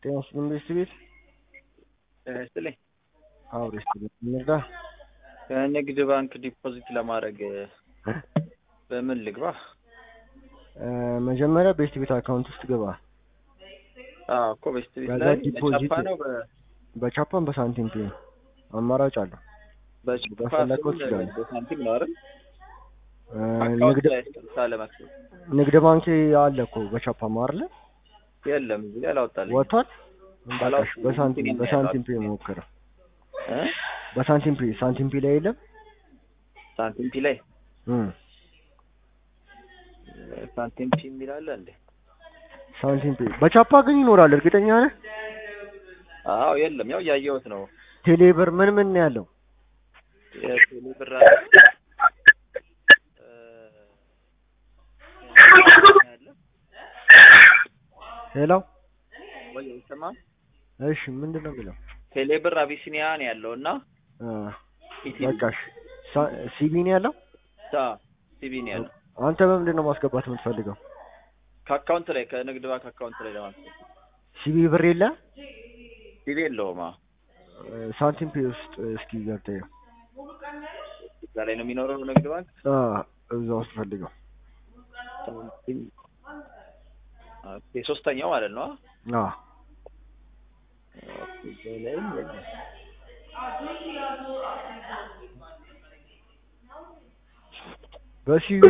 ጤና ይስጥልኝ ቤስት ቤት ጤና ይስጥልኝ። አዎ ቤስት ቤት እንርዳ። ከንግድ ባንክ ዲፖዚት ለማድረግ በምን ልግባ? እ መጀመሪያ ቤስት ቤት አካውንት ውስጥ ግባ። አዎ እኮ ቤስት ቤት ከዛ ላይ ዲፖዚት- በቻፓ ነው በ- በቻፓን በሳንቲም ፔ አማራጭ አለው። በቻፓ በፈለከው ስል ትችላለህ። በሳንቲም ነው አይደል? እ አካውንት ንግድ ላይ ስልሳ ለመክፈል ንግድ ባንክ አለ እኮ በቻፓ ማርለ የለም እዚህ ላይ አላወጣልኝ ወጥቷል። በቃሽ አላወጣልኝም። በሳንቲም እንትን በሳንቲም ፔ ያለው ሞክረው። እ? በሳንቲም ፔ ሳንቲም ፔ ላይ የለም። ሳንቲም ፒ ላይ እም ሳንቲም ፒ የሚል አለ እንዴ? ሳንቲም ፔ በቻፓ ግን ይኖራል። እርግጠኛ ነህ? አዎ የለም፣ ያው እያየሁት ነው። ቴሌብር ምን ምን ነው ያለው? የቴሌ ብር አለ እ፣ ያለ ሄሎ ወይ አይሰማም? እሺ ምንድን ነው የሚለው? ቴሌ ብር አቢሲኒያ ነው ያለው እና እ ኢትዮ በቃሽ ሳ- ሲቢ ነው ያለው። ታ ሲቢ ነው ያለው። አንተ በምንድን ነው ማስገባት የምትፈልገው? ከአካውንት ላይ ከንግድ ባንክ አካውንት ላይ ለማስገባት ሲቢ ብር የለ ሲቢ የለውም። አዎ እ ሳንቲም ፔ ውስጥ እስኪ ገብተህ ይኸው። እዛ ላይ ነው የሚኖረው ንግድ ባንክ አ እዛ ውስጥ ፈልገው። ኦኬ፣ ሶስተኛው ማለት ነው። አ ኦኬ፣ እዛ ላይ የለም። በሲቢ